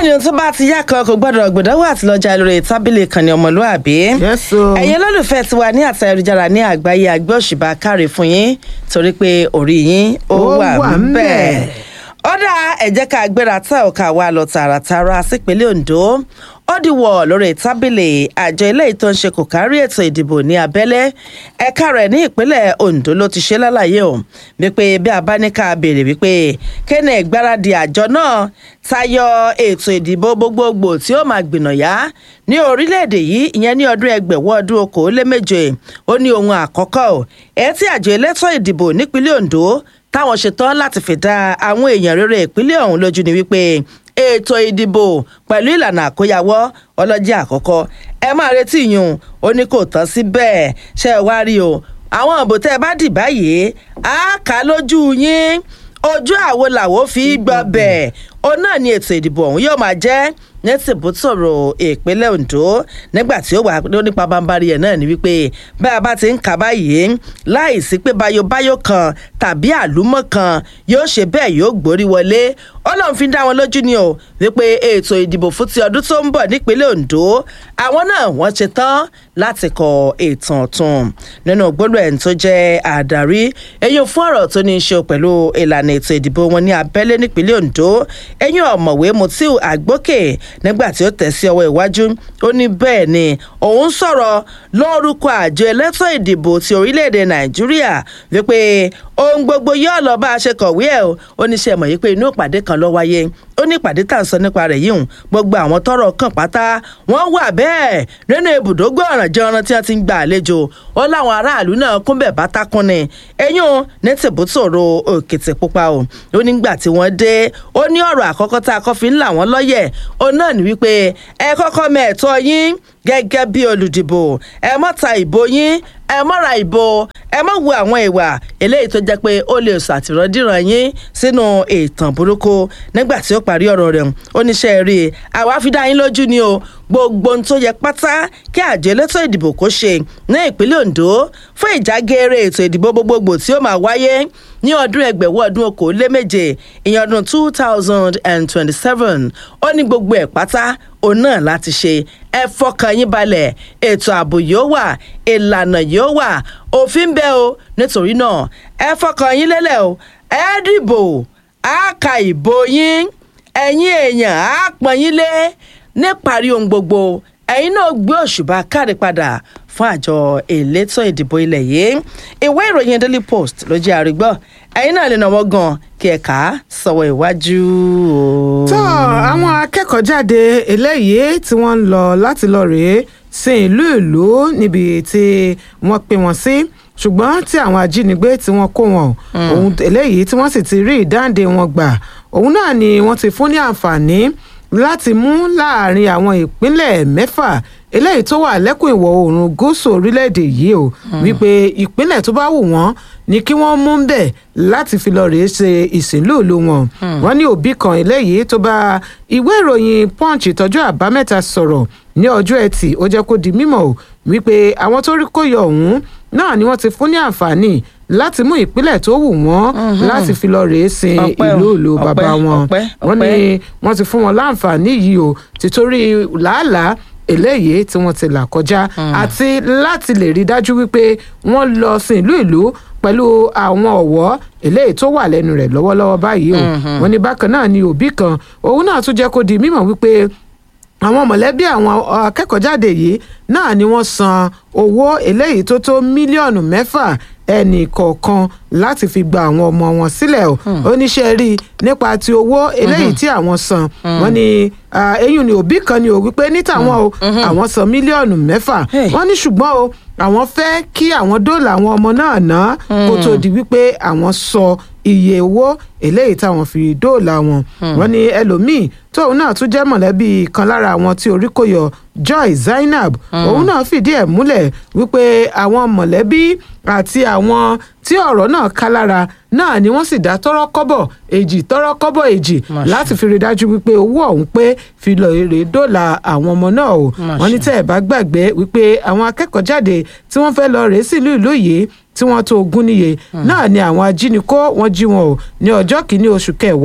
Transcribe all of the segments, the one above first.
bẹ́ẹ̀ ni ohun tó bá ti yá kan kò gbọ́dọ̀ gbọ́dọ̀wọ́ àti lọ́jà lórí tábìlì ìkànnì ọmọlúàbí. Yes, o. ẹ̀yin olólùfẹ́ ti wà ní àtà ayélujára ní àgbáyé àgbẹ̀ òṣìbà káre fún yín torí pé orí yín ó Ó wà wà ń bẹ̀. ńbẹ̀. ó dá ẹ jẹ́ ká gbéra tá ò ká wá lọ tààràtààrà sípínlẹ̀ Ondo ó dìwọ̀ lórí tábìlì àjọ eléyìí tó ń ṣe kò kárí ètò ìdìbò ní abẹ́lé ẹ̀ka rẹ̀ ní ìpínlẹ̀ Ondo ló ti ṣe lálàyé o wípé bí a bá ní ká béèrè wípé kéne ìgbáradì àjọ náà tayọ ètò ìdìbò gbogbogbò tí ó máa gbìnàyà ní orílẹ̀-èdè yìí ìyẹn ní ọdún ẹgbẹ̀wọ́ ọdún okòóléméje ó ní ohun àkọ́kọ́ o ẹ̀ tí àjọ elétò ìdìbò nípínlẹ̀ Ondo táwọn ṣetán láti fìdá àwọn èèyàn rere ìpínlẹ̀ ọ̀hún lójú ni wípé ètò ìdìbò pẹ̀lú ìlànà àkóyawọ́ ọlọ́jà àkọ́kọ́ ẹ máa retí yùn ó ní kò tán síbẹ̀ ṣe é wá rí o àwọn òbò tẹ́ ẹ bá dì báyìí á kà á lójú yín ojú àwo làwo fi gbọ́ bẹ̀ òun náà ni ètò ìdìbò ọ̀hún yóò máa jẹ́ ní tìbútòrò ìpínlẹ̀ Ondo nígbà tí ó wà nípa bambari ẹ̀ náà ni wípé bá a bá ti ń kà báyìí láì sí pé bayobayo kan tàbí àlùmọ́ kan yóò ṣe bẹ́ẹ̀ yóò gborí wọlé ọlọ́run fi dá wọn lójú ni o wípé ètò ìdìbò fún ti ọdún tó ń bọ̀ nípínlẹ̀ Ondo àwọn náà wọ́n ṣe tán láti kọ ìtàn ọ̀tun nínú gbólóhùn ẹni tó jẹ́ àdarí eyín fún ọ̀rọ̀ tó ní í ṣe pẹ̀lú ìlànà ètò ìdìbò wọn ní abẹ́lé nípínlẹ̀ Ondo eyín ọ̀mọ̀wé Mutiu Àgbókè nígbà tí ó tẹ̀ sí ọwọ́ iwájú ó ní bẹ́ẹ̀ ni òun sọ̀rọ̀ lórúkọ àjọ elétò ìdìbò ti orílẹ̀-èdè Nàìjíríà wípé ohun gbogbo yóò lọ bá a ṣe kọ̀wé ẹ̀ o ó ní ṣe mọ̀ yìí pé inú ìpàdé kan ló wáyé ó ní ìpàdé tá à ń sọ nípa rẹ̀ yìí hùn gbogbo àwọn tọ́rọ̀ kàn pátá wọ́n wà bẹ́ẹ̀ nínú ibùdó gbọ̀ràn jẹran tí wọ́n ti ń gba àlejò ó láwọn aráàlú náà kún bẹ̀ bá tákùn ni eyín ní tìbútòrò òkìtì pupa o ó nígbà tí wọ́n dé ó ní ọ̀rọ̀ àkọ́kọ́ tá a kọ́ fi ń là wọ́n lọ́yẹ̀ ó náà ní wípé ẹ kọ́kọ́ mẹ́ẹ̀tọ́ yín gẹ́gẹ́ bí olùdìbò ẹ mọ́ ta ìbò yín ẹ mọ́ra ìbò ẹ mọ́ wo àwọn ìwà eléyìí tó jẹ́ pé ó lè ṣàtìrọ́dìrán yín sínú ìtàn burúkú nígbà tí ó parí ọ̀rọ̀ rẹ̀ ó níṣẹ́ rí i àwa fi dá yín lójú ni o gbogbo ohun tó yẹ pátá kí àjọ elétò ìdìbò kó ṣe ní ìpínlẹ̀ Ondo fún ìjágeere ètò ìdìbò gbogbogbò tí ó máa wáyé ní ọdún ẹgbẹ̀wọ́ ọdún okòóléméje ìyẹn ọdún two thousand and twenty-seven ó ní gbogbo ẹ̀ pátá òun náà láti ṣe ẹ fọkàn yín balẹ̀ ètò ààbò yóò wà ìlànà yóò wà òfin bẹ́ẹ̀ o nítorí náà ẹ fọkàn yín lélẹ̀ o ẹ dìbò á ka ìbò yín ẹ̀yin èèyàn á pọ́n yín lé níparí ohun gbogbo ẹ̀yin náà gbé òṣùbà káre padà fún àjọ elétò ìdìbò ilẹ̀ yìí ìwé ìròyìn Daily Post ló jẹ́ àrígbọ́ ẹ̀yin náà lè náwó gan kí ẹ kà á sọ̀wọ́ iwájú o. tó àwọn akẹ́kọ̀ọ́ jáde eléyìí tí wọ́n ń lọ láti lọ rèé sin ìlú ìlú níbi tí wọ́n pín wọn sí ṣùgbọ́n tí àwọn ajínigbé tí wọ́n kó wọn ohun eléyìí tí wọ́n sì ti rí ìdáǹdè wọn gbà òun náà ni wọ́n ti fún ní àǹfààní láti mú láàrin àwọn ìpínlẹ̀ mẹ́fà eléyìí tó wà lẹ́kùn ìwọ̀ oòrùn gúúsù orílẹ̀-èdè yìí o wípé ìpínlẹ̀ tó bá wù wọ́n ni kí wọ́n mú bẹ̀ láti fi lọ rèé ṣe ìsìnlúùlù wọn wọ́n ní òbí kan eléyìí tó bá ìwé ìròyìn punch ìtọ́jú àbámẹ́ta sọ̀rọ̀ ní ọjọ́ ẹtì ó jẹ́ kó di mímọ̀ o wípé àwọn tó rí kó yọ ọ̀hún náà ni wọ́n ti fún ní àǹfààní láti mú ìpínlẹ̀ tó wù wọ́n láti fi lọ rèé sin Ọpẹ́ o, ìlú ìlú ọpẹ́, bàbá wọn ọpẹ́, wọ́n ní ọpẹ́. wọ́n ti fún wọn láǹfààní yìí o títorí làálàá eléyìí tí wọ́n ti là kọjá àti láti lè rí dájú wípé wọ́n lọ sin ìlú ìlú pẹ̀lú àwọn ọ̀wọ́ eléyìí tó wà lẹ́nu rẹ̀ lọ́wọ́lọ́wọ́ báyìí o wọ́n ní bákan náà ni òbí kan òun náà tún jẹ́ kó di mímọ̀ wípé àwọn mọ̀lẹ́bí àwọn akẹ́kọ̀ọ́jáde yìí náà ni wọ́n san owó eléyìí tó tó mílíọ̀nù mẹ́fà ẹnì kọ̀ọ̀kan láti fi gba àwọn ọmọ wọn sílẹ̀ o oníṣẹ́ rí i nípa ti owó eléyìí tí àwọn san wọ́n ní ah, eyín ni òbí kan ni ò wípé ní tàwọn o àwọn san mílíọ̀nù mẹ́fà Hey. wọ́n ní ṣùgbọ́n o àwọn fẹ́ kí àwọn dóòlà àwọn ọmọ náà ná kó tó di wípé àwọn sọ iye owó eléyìí táwọn fi dóòlà wọn wọ́n ní ẹlòmíín tóun náà tún jẹ́ mọ̀lẹ́bí kan lára àwọn tí orí kò yọ Joy Zainab òun náà fìdí ẹ̀ múlẹ̀ wípé àwọn mọ̀lẹ́bí àti àwọn tí ọ̀rọ̀ náà ká lára náà ni wọ́n sì dá tọ́rọ́ kọ́bọ̀ èjì tọ́rọ́ kọ́bọ̀ èjì Máṣe. láti fi rí dájú wípé owó ọ̀hún pé fi lọ èrè dóòlà àwọn ọmọ náà o wọ́n ní Máṣe. tẹ́ ẹ̀ bá gbàgbé wípé àwọn akẹ́kọ̀ọ́ jáde tí wọ́n fẹ́ lọ rèé sílùú ìlú yìí tí wọ́n tó ogún níye náà ni àwọn ajínigbó wọ́n jí wọn o ní ọjọ́ kìíní oṣù kẹwàá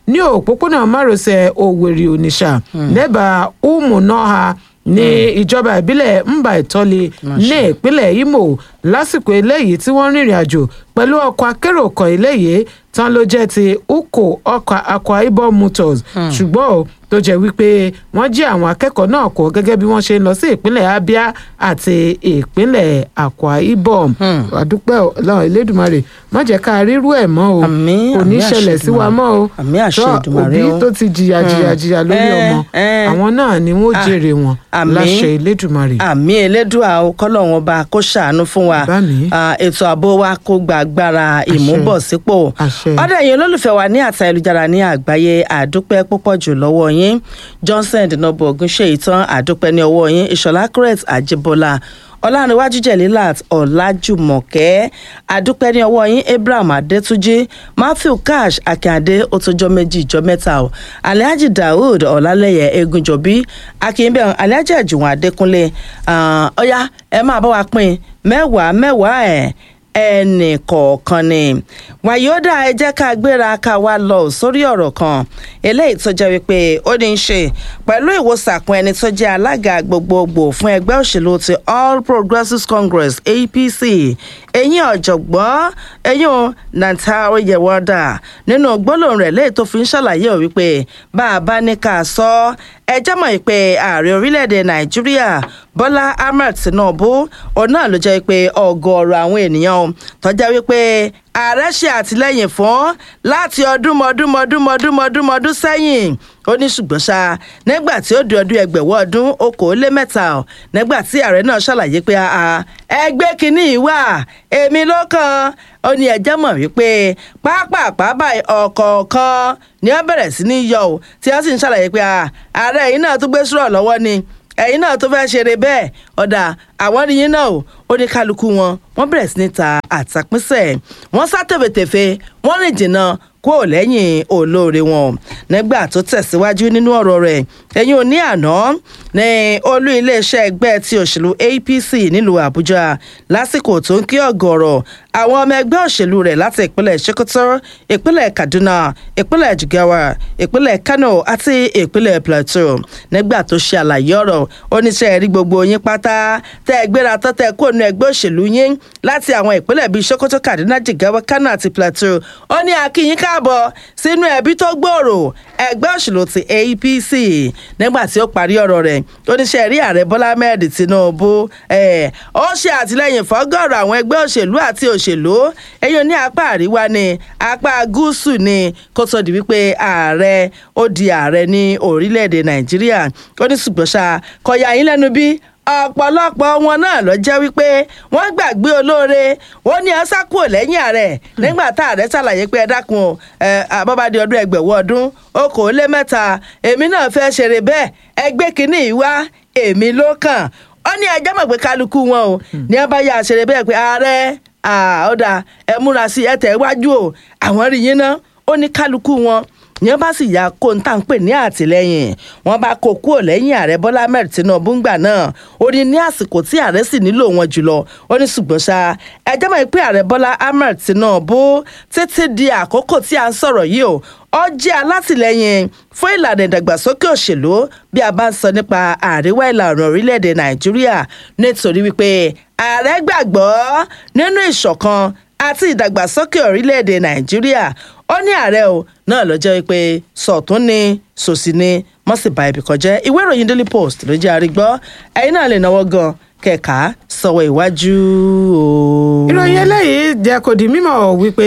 ní òpópónà márosẹ̀ òwèrè onitsha lẹ́bàá umunoha ní ìjọba ìbílẹ̀ mba ìtọ́lé ní ìpínlẹ̀ imo lásìkò eléyìí tí wọ́n rìnrìn àjò pẹ̀lú ọkọ̀ akérò kan eléyìí tán ló jẹ́ ti uko ọkọ̀ akwa ibom motors ṣùgbọ́n o tó jẹ́ wípé wọ́n jí àwọn akẹ́kọ̀ọ́ náà kó gẹ́gẹ́ bí wọ́n ṣe ń lọ sí ìpínlẹ̀ abia àti ìpínlẹ̀ akwa ibom àdúpẹ́ ọlọ́run elédùnmarè má jẹ́ ká rírú ẹ̀ mọ́ o Àmín, kò ní àmín ṣẹlẹ̀ àṣẹ sí wa Èdùmàrè. mọ́ o Àmín àṣẹ Tó, Èdùmàrè òbí o. tó ti jìyà jìyà jìyà lórí Eh, ọmọ eh. àwọn náà ni wọ́n jèrè wọn àmín. láṣẹ elédùnmarè àmì elédùà o kọlọ́run ọba kó ṣàánú fún wa Bá mi. Ah, ètò ààbò wa kó gba agbára ìmúbọ̀sípò Àṣẹ. ọ̀dọ̀ ẹ̀yin olólùfẹ́ wa ní àtà ìlújára ní àgbáyé àdúpẹ́ púpọ̀ jù lọ́wọ́ yín johnson dinobo ogunṣe ìtàn àdúpẹ́ ní ọwọ́ yín ìṣọ̀lá correct àjẹbọlá ọlárẹ̀wájú jẹ̀lílàt ọ̀làjùmọ̀kẹ́ àdúpẹ́ ní ọwọ́ yín abraham adétúnjì matthew cash akíndé ó tójọ́ méjì ìjọ mẹ́ta o alhaji daoud ọ̀làlẹ́yẹ egunjọ̀bí akínbẹ̀ alhaji àjùwọ̀n adékúnlé Ah, ọ̀yá ẹ máa bá wa pín mẹ́wàá mẹ́wàá ẹ̀ ẹnì kọ̀ọ̀kan ni wàyódà ẹ jẹ́ ká gbéra ká wá lọ sórí ọ̀rọ̀ kan eléyìí tó jẹ́ wípé ó ní í ṣe pẹ̀lú ìwòsàkun ẹni tó jẹ́ alága gbogbogbò fún ẹgbẹ́ òṣèlú ti all progressives congress apc eyín ọ̀jọ̀gbọ́n eyín nantaro yewọ́dà nínú gbólóhùn rẹ̀ léyìí tó fi ń ṣàlàyé ò wípé bá a bá ní ká sọ ẹ jẹ́ mọ̀ pé ààrẹ orílẹ̀-èdè nàìjíríà bọ́lá ahmed tinubu òun náà ló jẹ́ pé ọgọ́rọ̀ àwọn ènìyàn tọ́já wípé ààrẹ ṣe àtìlẹ́yìn fún láti ọdún mọ́dún mọ́dún mọ́dún mọ́dún mọ́dún sẹ́yìn ó ní ṣùgbọ́n ṣá nígbà tí ó di ọdún ẹgbẹ̀wọ́ ọdún okòólémẹ́ta ọ̀ nígbà tí ààrẹ náà ṣàlàyé pé àà ẹgbẹ́ kínní yìí wà èmi ló kàn ó ní ẹjẹ́ mọ̀ wípé pápápá báyìí ọ̀kọ̀ọ̀kan ni wọ́n bẹ̀rẹ̀ sí ní yọ ọ́ tí wọ́n sì ń ṣàlàyé pé àà ààrẹ yìí náà tún gbé sùrọ̀ lọ́wọ́ ni ẹ̀yin náà tó fẹ́ẹ́ ṣeré bẹ́ẹ̀ ọ̀dà àwọn nìyí náà o ó ní kálukú wọn wọ́n bẹ̀rẹ̀ sí ní ta àtàpínsẹ̀ wọ́n sá tẹ̀fẹ̀tẹ̀fẹ̀ wọ́n rìn jìnnà kúrò lẹ́yìn olóore wọn nígbà tó tẹ̀síwájú nínú ọ̀rọ̀ rẹ̀ ẹ̀yìn òní àná ní olú iléeṣẹ́ ẹgbẹ́ ti òṣèlú apc nílùú àbújá lásìkò tó ń kí ọ̀gọ̀rọ̀ àwọn ọmọ ẹgbẹ́ òṣèlú rẹ̀ láti ìpínlẹ̀ sokoto ìpínlẹ̀ kaduna ìpínlẹ̀ jigawa ìpínlẹ̀ kano àti ìpínlẹ̀ plateau nígbà tó ṣe àlàyé ọ̀rọ̀ oníṣẹ́ rí gbogbo yín pátá tẹ́ ẹ gbéra tán tẹ́ ẹ kó nu ẹgbẹ́ òṣèlú yín láti àwọn ìpínlẹ̀ bíi sokoto kaduna jigawa kano àti plateau ó ní akínyín káàbọ̀ sínú ẹbí tó gbòòrò ẹgbẹ́ òṣèlú ti apc nígbà tí ó parí ọ̀rọ̀ rẹ̀ oníṣẹ́ rí ààrẹ bọ́lá ahmed tinubu ẹ̀ ó ṣe àtìlẹ́yìn fọ́gọ́rọ̀ àwọn ẹgbẹ́ òṣèlú àti òṣèlú ẹ̀yìn ní apá àríwá ni apá gúúsù ni kó tó di wípé ààrẹ ó di ààrẹ ní orílẹ̀-èdè nàìjíríà ó ní ṣùgbọ́n ṣá kọ̀yà yín lẹ́nu bí ọ̀pọ̀lọpọ̀ wọn náà lọ jẹ́ wípé wọ́n gbàgbé olóore ó ní ọ́sá kúrò lẹ́yìn ààrẹ nígbà tá ààrẹ ṣàlàyé pé ẹ dákun o ẹ àbábádé ọdún ẹgbẹ̀wọ̀ ọdún okòólé mẹ́ta èmi náà fẹ́ ṣeré bẹ́ẹ̀ ẹgbẹ́ kínní yìí wá èmi ló kàn ó ní ẹjẹ́ mọ̀ pé kálukú wọn o ní ẹ bá yà ṣeré bẹ́ẹ̀ pé ààrẹ ọ̀dà ẹ múra sí ẹ tẹ̀ wájú o àwọn rí yín ná ó ní kálukú wọn yẹn bá sì ya kó n tà ń pè ní àtìlẹyìn wọn bá kó kúrò lẹ́yìn ààrẹ bọ́lá ahmed tinubu ńgbà náà ó ní ní àsìkò tí ààrẹ sì nílò wọn jùlọ ó ní ṣùgbọ́n ṣá ẹjẹ́ mọ̀ pé ààrẹ bọ́lá ahmed tinubu títí di àkókò tí a ń sọ̀rọ̀ yìí o ó jẹ́ alátìlẹyìn fún ìlànà ìdàgbàsókè òṣèlú bí a bá ń sọ nípa àríwá ìlà oòrùn orílẹ̀-èdè nàìjíríà nítorí wípé ààrẹ gbàgbọ́ nínú ìṣọ̀kan àti ìdàgbàsókè orílẹ̀-èdè nàìjíríà ó ní ààrẹ o náà lọ jẹ́ pé sọ̀tún ni sòsì ni wọ́n sì ba ibì kan jẹ́ ìwé ìròyìn daily post ló jẹ́ àrígbọ́ ẹ̀yin náà lè náwó gan kẹ̀ka sọ̀wọ́ iwájú o. ìròyìn eléyìí jẹ́ kó di mímọ̀ wípé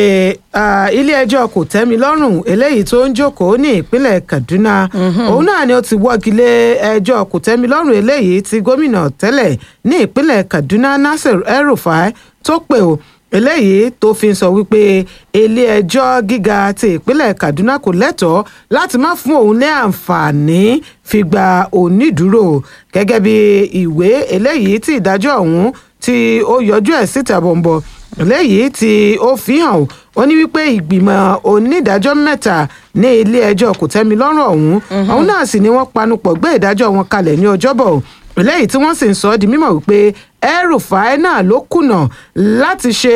ilé-ẹjọ́ kò tẹ́mi lọ́rùn eléyìí tó ń jókòó ní ìpínlẹ̀ kaduna òun náà ni ó ti wọ́gi lé ẹjọ́ kò tẹ́mi lọ́rùn eléyìí tí gómìnà tẹ́lẹ̀ ní ìpínlẹ̀ kaduna nasir el-rufai tó pè ó eléyìí tó fi ń sọ wípé ilé-ẹjọ́ gíga ti ìpínlẹ̀ kaduna kò lẹ́tọ̀ọ́ láti má fún òun ní àǹfààní fi gba onídùúró gẹ́gẹ́ bí ìwé eléyìí tí ìdájọ́ ọ̀hún tí ó yọjú ẹ̀ síta bọ̀m̀bọ̀ eléyìí tí ó fi hàn ó ní wípé ìgbìmọ̀ onídàájọ́ mẹ́ta ní ilé-ẹjọ́ kòtẹ́milọ́rùn ọ̀hún ọ̀hún náà sì ni wọ́n panupọ̀ gbé ìdájọ́ wọn kalẹ̀ ní ọjọ́bọ̀ eléyìí tí wọ́n sì ń sọ ọ́ di mímọ̀ wípé El-Rufai náà ló kùnà láti ṣe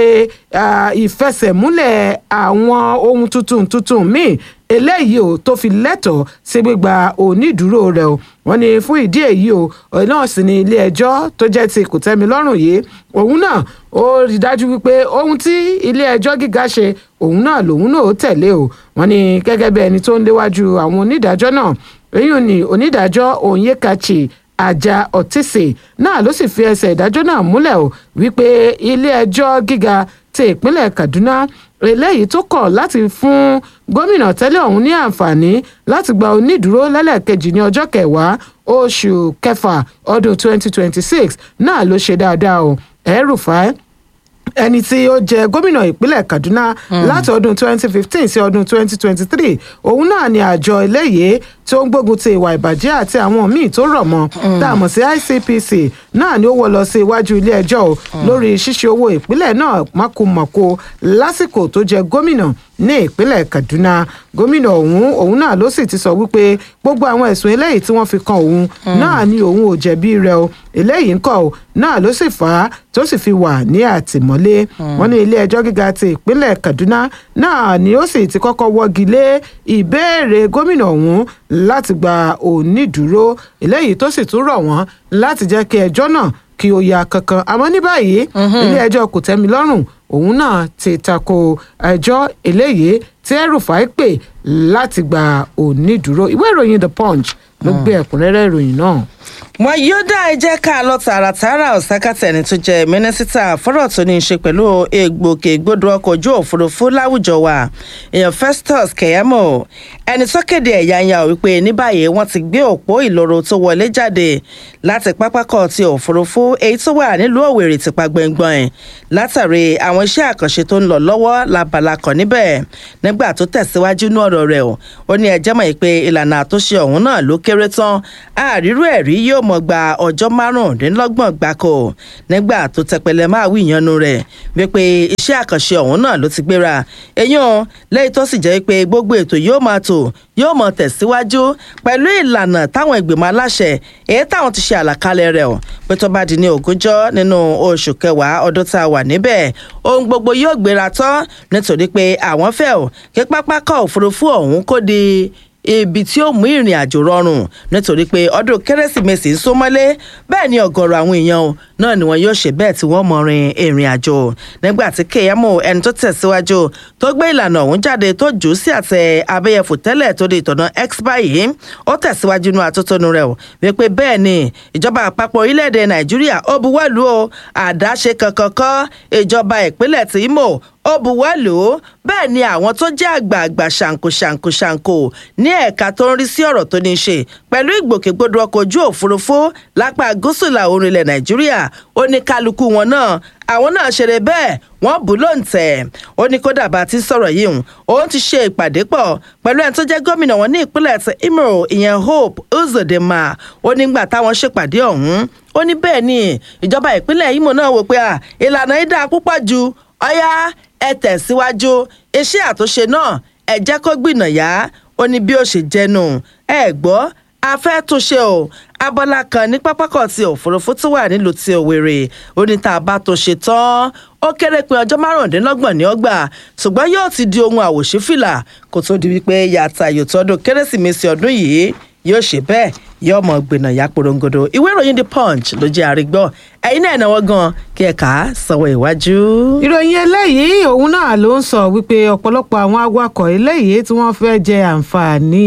ìfẹsẹ̀múlẹ̀ àwọn ohun tuntun tuntun míì eléyìí o tó fi lẹ́tọ̀ọ́ sí gbígba onídùúró rẹ̀ o wọ́n ní fún ìdí èyí o náà sì ní ilé ẹjọ́ tó jẹ́ ti kòtẹ́milọ́rùn yìí òun náà ó rí dájú wípé ohun tí ilé ẹjọ́ gíga ṣe òun náà lòun náà ó tẹ̀lé o wọ́n ní gẹ́gẹ́ bí ẹni tó ń léwájú àwọn onídàájọ́ náà èyí ni onídàájọ́ Onyekachi àjà ọtísì náà ló sì fi ẹsẹ̀ ìdájọ́ náà múlẹ̀ o wípé ilé ẹjọ́ gíga ti ìpínlẹ̀ Kaduna eléyìí tó kọ̀ láti fún gómìnà tẹ́lẹ̀ ọ̀hún ní àǹfààní láti gba onídùúró lẹ́lẹ́kejì ní ọjọ́ kẹwàá oṣù kẹfà ọdún 2026 náà ló ṣe dáadáa o El-Rufai ẹni tí ó jẹ gómìnà ìpínlẹ̀ Kaduna láti ọdún 2015 sí ọdún 2023 òun náà ni àjọ eléyìí tó ń gbógun ti ìwà ìbàjẹ́ àti àwọn míì tó rọ̀ mọ́ tá a mọ̀ sí ICPC náà ni ó wọ́ lọ sí iwájú ilé ẹjọ́ o lórí ṣíṣe owó ìpínlẹ̀ náà mákòmọ̀kò lásìkò tó jẹ gómìnà ní ìpínlẹ̀ Kaduna gómìnà ọ̀hún òun náà ló sì ti sọ wípé gbogbo àwọn ẹ̀sùn eléyìí tí wọ́n fi kan òun náà ni òun ò jẹ̀bi rẹ̀ o eléyìí ńkọ́ o náà ló sì fà á tó sì fi wà ní àtìmọ́lé wọ́n ní ilé ẹjọ́ gíga ti ìpínlẹ̀ Kaduna náà ni ó sì ti kọ́kọ́ wọ́gi lé ìbéèrè gómìnà ọ̀hún láti gba onídùúró eléyìí tó sì tún rọ̀ wọ́n láti jẹ́ kí ẹjọ́ náà kí ó ya kankan àmọ́ ní báyìí ilé ẹjọ́ kòtẹ́milọ́rùn òun náà ti tako ẹjọ́ eléyìí tí El-Rufai pè láti gba onídùúró ìwé ìròyìn The Punch ló gbé ẹ̀kúnrẹ́rẹ́ ìròyìn náà wọn yóò dá ẹ jẹ́ ká lọ tààràtààrà ọ̀sákàtà ẹni tó jẹ́ mínísítà fọ́rọ̀ tó ní í ṣe pẹ̀lú egbòkègbodò ọkọ̀ ojú òfurufú láwùjọ wa èèyàn Festus Keyamo ẹni tó kéde ẹ̀yáyà wípé ní báyìí wọ́n ti gbé òpó ìloro tó wọlé jáde láti pápákọ̀ ti òfurufú èyí tó wà nílùú Òwèrè tìpa gbẹngbọ̀n látàrí àwọn iṣẹ́ àkànṣe tó ń lọ lọ́wọ́ labala kan níbẹ̀ nígbà tó tẹ̀síwájú ní ọ̀rọ̀ rẹ̀ ó ní ẹjẹ́ mọ̀ pé ìlànà àtúnṣe ọ̀hún náà ló kéré tán àrírú ẹ̀rí yóò mọ̀ gba ọjọ́ márùndínlọ́gbọ̀n gbáko nígbà tó tẹpẹlẹ máa wí ìyanu rẹ̀ wípé iṣẹ́ àkànṣe ọ̀hún náà ló ti gbéra èyàn lẹ́yìn tó sì jẹ́ pé gbogbo ètò yóò máa tò yóò mọ̀ tẹ̀síwájú pẹ̀lú ìlànà táwọn ìgbìmọ̀ aláṣẹ èyí táwọn ti ṣe àlàkalẹ̀ rẹ̀ ọ̀ pé tó bá di ní ogúnjọ́ nínú oṣù kẹwàá ọdún tá a wà níbẹ̀ ohun gbogbo yóò gbéra tán nítorí pé àwọn fẹ́ ò kí pápákọ̀ òfurufú ọ̀hún kó di ibi tí ó mú ìrìn àjò rọrùn nítorí pé ọdún kérésìmesì ń súnmọ́lé bẹ́ẹ̀ ni ọ̀gọ̀rọ̀ àwọn èèyàn náà ni wọn yóò ṣe bẹ́ẹ̀ tí wọ́n mọ rin ìrìn àjò nígbà tí Keyamo ẹni tó tẹ̀síwájú tó gbé ìlànà ọ̀hún jáde tó jù ú sí àtẹ abẹ́yẹfò tẹ́lẹ̀ tó di ìtọ̀nà X báyìí ó tẹ̀síwájú inú atótónu rẹ̀ o wípé bẹ́ẹ̀ ni ìjọba àpapọ̀ orílẹ̀-èdè Nàìjíríà ó buwọ́lù o àdáṣe kankan kọ́ ìjọba ìpínlẹ̀ tí Imo ó buwọ́lù bẹ́ẹ̀ ni àwọn tó jẹ́ àgbààgbà ṣàǹkóṣàǹkóṣàǹkó ní ẹ̀ka tó ń rí sí ọ̀rọ̀ tó ní í ṣe pẹ̀lú ìgbòkègbodò ọkọ̀ ojú òfurufú lápá gúúsù ìlà oòrùn ilẹ̀ nàìjíríà ó ní kálukú wọn náà àwọn náà ṣeré bẹ́ẹ̀ wọ́n bù lóǹtẹ̀ ó ní kódà bá ti sọ̀rọ̀ yìí hùn òun ti ṣe ìpàdé pọ̀ pẹ̀lú ẹni tó jẹ́ gómìnà wọn ní ìpínlẹ̀ ti Imo ìyẹn Hope Uzodinma ó nígbà táwọn ṣèpàdé ọ̀hún ó ní bẹ́ẹ̀ ni ìjọba ìpínlẹ̀ Imo náà wò pé ìlànà yìí dáa púpọ̀ ju ọ̀yá ẹ tẹ̀síwájú iṣẹ́ àtúnṣe náà ẹ jẹ́ kó gbìnàyà ó ní bí ó ṣe jẹnu ẹ gbọ́ a fẹ́ túnṣe o abọ́lá kan ní pápákọ̀ ti òfurufú tó wà nílùú ti Òwèrè ó ní tá a bá tó ṣe tán ó kéré pé ọjọ́ márùndínlọ́gbọ̀n ní ọgbà ṣùgbọ́n yóò ti di ohun àwòṣífìlà kó tó di wípé yàtà yòtọ́ ọdún kérésìmesì ọdún yìí yóò ṣe bẹ́ẹ̀ yóò mọ gbìnà ya porongodo ìwé ìròyìn the punch ló jẹ́ àrígbọ́ ẹ̀yin náà náwó gan kí ẹ̀ka sanwó iwájú. ìròyìn eléyìí òun náà ló ń sọ wípé ọ̀pọ̀lọpọ̀ àwọn awakọ̀ eléyìí tí wọ́n fẹ́ jẹ àǹfààní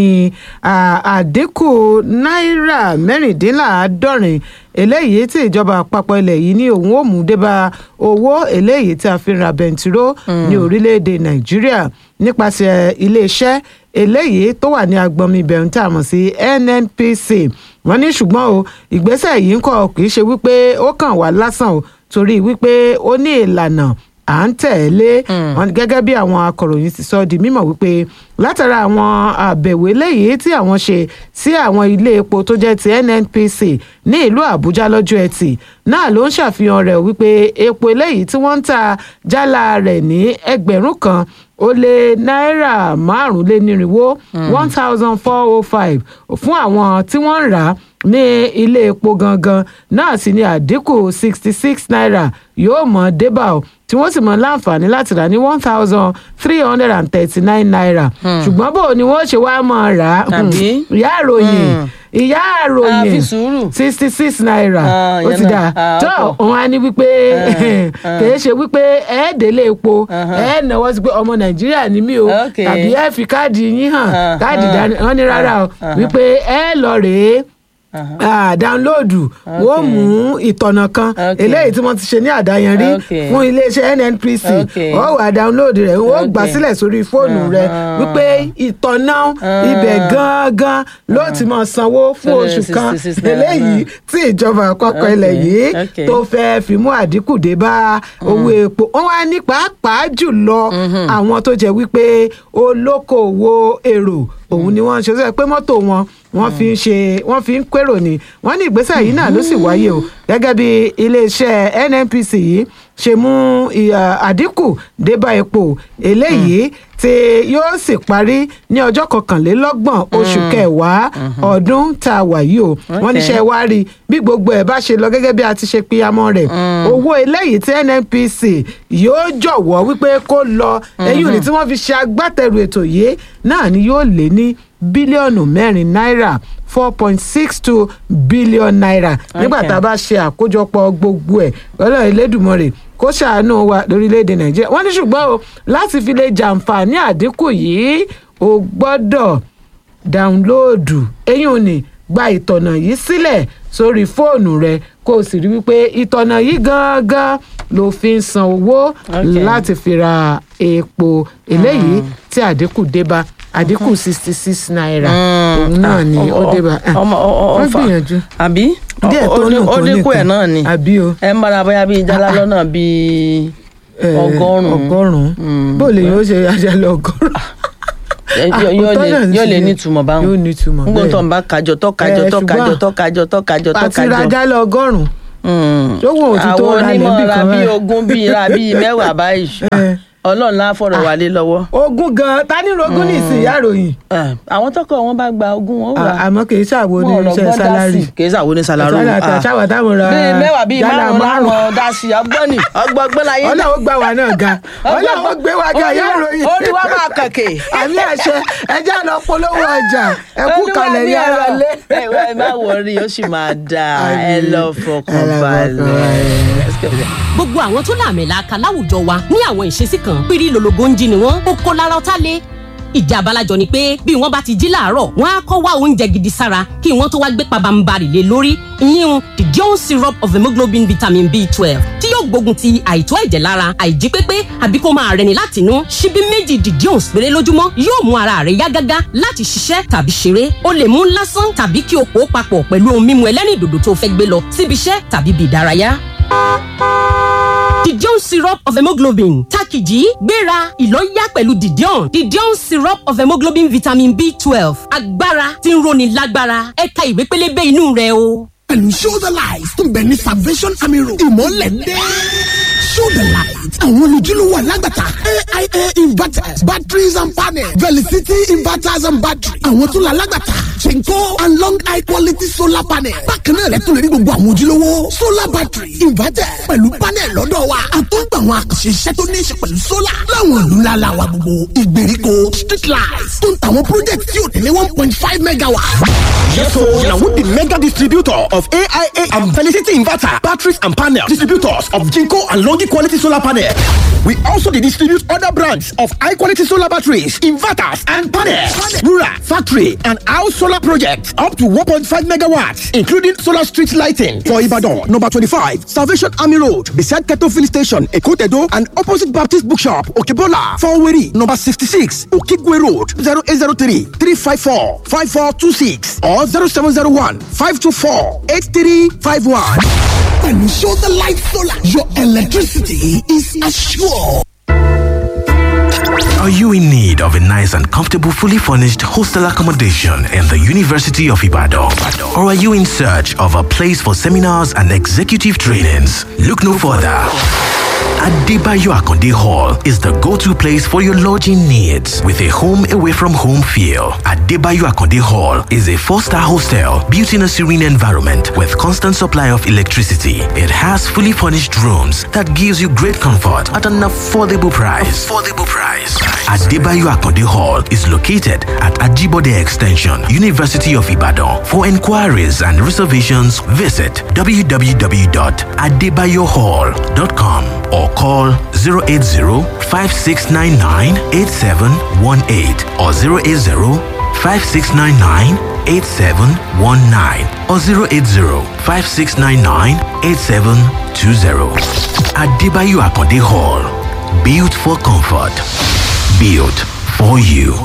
àdínkù náírà mẹ́rìndínláàádọ́rin eléyìí tí ìjọba àpapọ̀ ilẹ̀ yìí ní òun ò mú débá owó eléyìí tí a fi ra bẹntiró ní orílẹ̀-èdè nàìjíríà nípasẹ̀ iléeṣẹ́ eléyìí tó wà ní agbọnmi ibẹ̀rún tá a mọ̀ sí nnpc wọ́n ní ṣùgbọ́n o ìgbésẹ̀ yìí ń kọ́ kì í ṣe wípé ó kàn wá lásán o torí wípé ó ní ìlànà à ń tẹ̀lé wọn gẹ́gẹ́ bí àwọn akọ̀ròyìn ti sọ di mímọ̀ wípé látara àwọn àbẹ̀wò eléyìí tí àwọn ṣe sí àwọn ilé epo tó jẹ́ ti nnpc ní ìlú àbújá lọ́jọ́ ẹtì náà ló ń ṣàfihàn rẹ̀ wípé epo eléyìí tí wọ́n ń ta jálá rẹ̀ ní ẹgbẹ̀rún kan ó lé náírà márùnlénírínwó one thousand four oh five fún àwọn tí wọ́n ń rà á ní ilé epo gangan náà sì ni àdínkù sixty six naira yóò mọ̀ débà o tí wọ́n sì mọ̀ láǹfààní láti rà ní one thousand three hundred and thirty nine naira ṣùgbọ́n bó ni wọ́n ṣe wá mọ̀ rà á Tàbí? ìyá àròyìn ìyá a àròyìn fi sùúrù. sixty six naira Ah, ó ìyẹn ti náà. dà Ah, tó ọ̀pọ̀. òun á ní wípé kìí ṣe wípé ẹ délé epo ẹ náwó sí pé ọmọ nàìjíríà ni mí o Okay. tàbí ẹ fi káàdì yín hàn Ah, káàdì ah, dání wọn ní rárá o ah, wípé ẹ lọ rèé ah, dáńlóòdù wọ́n mú ìtọ̀nà kan Okay. eléyìí tí wọ́n ti ṣe ní àdáyanrí Okay. fún iléeṣẹ́ nnpc Okay. ó wà dáńlóòdù rẹ̀ ó gbà Okay. sílẹ̀ sórí fóònù rẹ̀ Ah. wípé ìtọ̀nà ibẹ̀ gangan ló ti máa sanwó fún Seven oṣù kan sixty six naira. eléyìí tí ìjọba àpapọ̀ ilẹ̀ Okay. yìí Okay. tó fẹ́ẹ́ fi mú àdínkù dé bá owó epo wọ́n wá ní pàápàá jùlọ àwọn tó jẹ́ wípé olókoòwò èrò òun ni wọ́n ń ṣe sọ pé mọ́tò wọn wọ́n fi ń ṣe wọ́n fi ń kérò ni wọ́n ní ìgbésẹ̀ yìí náà ló sì wáyé o gẹ́gẹ́ bí iléeṣẹ́ nnpc yìí ṣe mú ìyà- àdínkù dé bá epo eléyìí tí yóò sì parí ní ọjọ́ kọkànlélọ́gbọ̀n oṣù kẹwàá ọdún tá a wà yìí o wọ́n Okay. níṣẹ́ wá rí bí gbogbo ẹ̀ bá ṣe lọ gẹ́gẹ́ bí a ti ṣe píyamọ́ rẹ̀ owó eléyìí tí nnpc yóò jọ̀wọ́ wípé kó lọ ẹ̀yìn òní tí wọ́n fi ṣe agbátẹrù ètò yìí náà ni yóò lé ní bílíọ̀nù mẹ́rin náírà four point six two billion naira nígbà Okay. tá a bá ṣe àkójọpọ̀ gbogbo ẹ̀ ọlọ́run elédùnmọ̀rẹ̀ kó ṣàánú wa lórílẹ̀‐èdè nàìjíríà wọ́n ní ṣùgbọ́n o láti fi lè jàǹfààní àdínkù yìí o gbọ́dọ̀ dáńlóòdù eyín ò ní gba ìtọ̀nà yìí sílẹ̀ sórí fóònù rẹ kó o sì rí wípé ìtọ̀nà yìí gangan ló fi ń san owó Okay. láti fi ra epo eléyìí tí àdínkù dé bá àdínkù sixty six naira òun náà ni ó dé bá Ah, ọmọ wọ́n gbìyànjú àbí díẹ̀ tó Ó- ó- nù ó tó dínkù ẹ̀ nìkan náà ni àbí o ẹ ń bára bóyá bíi jálá lọ́nà bíi Eh, ọgọ́rùn-ún ọgọ́rùn-ún Mm. bó lè yóò ṣe àjálù ọgọ́rùn-ún. Ẹ- Ah, yóò yóò òótọ́ lè náà ní yóò lè ṣe. nítumọ̀ báwọn yóò nítumọ̀ ngbọ́n tó bẹ́ẹ̀ ń bá kájọ tó kájọ Eh, tó kájọ ṣùgbọ́n tó kájọ tó kájọ tó àti kájọ. rajálù ọgọ́rùn-ún Mm. ṣówó òtítọ́ àwọn ra lẹ́bí onímọ̀ ra kan bíi báyìí. ogún bíi ra bíi mẹ́wàá báyìí Eh. ọlọ́run lá fọ̀rọ̀ wà lé lọ́wọ́. ogún gan ta ní rogún ní ìsìn ìyá ìròyìn Eh, àwọn tọkọ wọn bá gba ogún wọn ó rà À- àmọ́ kì í ṣàwo ní wọn ò iṣẹ́ lọ́gbọ́n dá sálárì sí kì í ṣàwo ní sálárì sálárì àti àṣàwà táwọn ra bíi mẹ́wàá bíi jálá márùn-ún láwọn dá sí ọgbọ́n ni ọgbọ́n láyé náà. ọlọ́wọ́ gbà wá náà ga ọlọ́wọ́ gbé wá ga ìyá ìròyìn ó ní wá máa kàkè. àmì àṣẹ ẹjẹ́ lọ polówó ọjà ẹ kú kalẹ̀ ní ara lé. ẹ ẹ má wọrí ó sì máa dáa ẹ lọ fọkàn Ẹ lọ fọkàn balẹ̀. gbogbo àwọn tó làmìlaka láwùjọ wa ní àwọn ìṣesí kan pírí lologo ń jí ni wọn ó kó lára ọtá lé ìjà abalajọ ni pé bí wọn bá ti jí láàárọ̀ wọn á kọ́ wá oúnjẹ gidi sára kí wọn tó wá gbé pabambarì lé lórí ìyíhun the Dion syrup of hemoglobin vitamin b twelve tí yóò gbógun ti àìtó ẹ̀jẹ̀ lára àìjí pépé àbí kó máa rẹni látinú ṣíbí méjì the Dion péré lójúmọ́ yóò mú ara rẹ yá gágá láti ṣiṣẹ́ tàbí ṣeré o lè mú lásán tàbí kí o pò ó papọ̀ pẹ̀lú ohun mímu ẹlẹ́rìndòdò tó fẹ́ gbé lọ síbi iṣẹ́ tàbí bí ìdárayá Didion syrup of hemoglobin takiji gbéra ìlọ́yà pẹ̀lú Didion Didion syrup of hemoglobin vitamin B twelve agbára tí ń roni lágbára ẹ̀ka ìwé pélébé inú rẹ̀ o. pẹ̀lú show the light tó ń bẹ ní salvation army road ìmọ̀lẹ̀ dé. show the light àwọn olùdílówó alágbàtà aia inverters batteries and panels velicity inverters and batteries àwọn tó la alágbàtà chenko and long high quality solar panel bákan náà lẹ́tọ̀ọ́ lè rí gbogbo àwọn ojúlówó solar battery inverter pẹ̀lú panel lọ́dọ̀ wa àtúntò àwọn àkànṣe iṣẹ́ tó ní í ṣe pẹ̀lú solar láwọn ìlú ńlá la wa gbogbo ìgbèríko street lights tó ń tàwọn project tí ò tẹ̀lé one point five megawatt. Yes, so now with the mega distributor of AIA and Felicity Inverter, batteries and panels, distributors of Jinko and Longi quality solar panel. We also dey distribute other brands of high quality solar batteries, inverters, and panels. Rural, factory, and house solar projects up to 1.5 megawatts, including solar street lighting for Ibadan, number 25, Salvation Army Road, beside Keto Filling Station, Ekotedo, and opposite Baptist Bookshop, Okebola, Faweri, number 66, Okigwe Road, 0803 354 5426 or 0701 524 8351. pẹ̀lú show the light solar your electricity is assured. Are you in need of a nice and comfortable, fully furnished hostel accommodation in the University of Ibadan? Or are you in search of a place for seminars and executive trainings? Look no further. Adebayo Akonde Hall is the go-to place for your lodging needs with a home away from home feel. Adebayo Akonde Hall is a four-star hostel built in a serene environment with constant supply of electricity. It has fully furnished rooms that gives you great comfort at an affordable price. Affordable price. Adebayo Akonde Hall is located at Ajibode Extension, University of Ibadan. For inquiries and reservations, visit www.adebayohall.com or call 080-5699-8718 or 080-5699-8719 or 080-5699-8720. Adebayo Akonde Hall. Built for comfort. Built for you.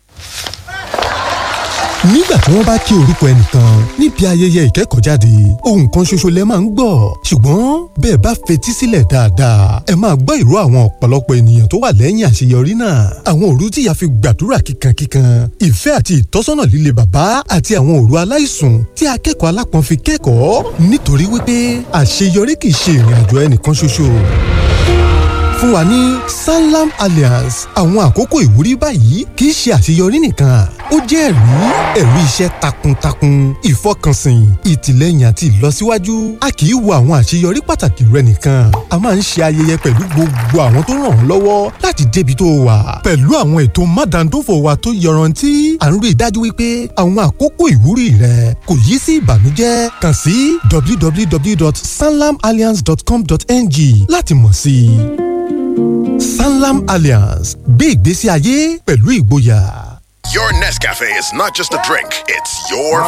nígbà tí wọ́n bá kí orúkọ ẹnìkan níbi ayẹyẹ ìkẹ́kọ̀ọ́jáde ohun kan ṣoṣo lẹ máa ń gbọ́ ṣùgbọ́n bẹ́ẹ̀ bá fetí sílẹ̀ dáadáa ẹ máa gbọ́ ìró àwọn ọ̀pọ̀lọpọ̀ ènìyàn tó wà lẹ́yìn àṣeyọrí náà àwọn òru tíya fi gbàdúrà kíkankíkan ìfẹ́ àti ìtọ́sọ́nà líle bàbá àti àwọn òru aláìsùn tí akẹ́kọ̀ọ́ alápọ̀n fi kẹ́kọ̀ọ́ nítorí wípé àṣeyọrí kì í ṣe ìrìn àjò ẹnìkan ṣoṣo fún wa ní sanlam alliance àwọn àkókò ìwúrí báyìí kì í ṣe àṣeyọrí nìkan ó jẹ́ ẹ̀rí ẹ̀rí iṣẹ́ takuntakun ìfọkànsìn ìtìlẹ́yìn àti ìlọsíwájú a kì í wo àwọn àṣeyọrí pàtàkì rẹ nìkan a máa ń ṣe ayẹyẹ pẹ̀lú gbogbo àwọn tó ràn ọ́ lọ́wọ́ láti débi tó wà pẹ̀lú àwọn ètò mádàndófò wa tó yọrantí à ń rí i dájú wípé àwọn àkókò ìwúrí rẹ kò yí sí ìbànújẹ́ kàn sí www.sanlamalliance.com.ng láti mọ̀ sí i. Sanlam Alliance gbé ìgbésí ayé pẹ̀lú ìgboyà. Your Nescafe is not just a drink, it's your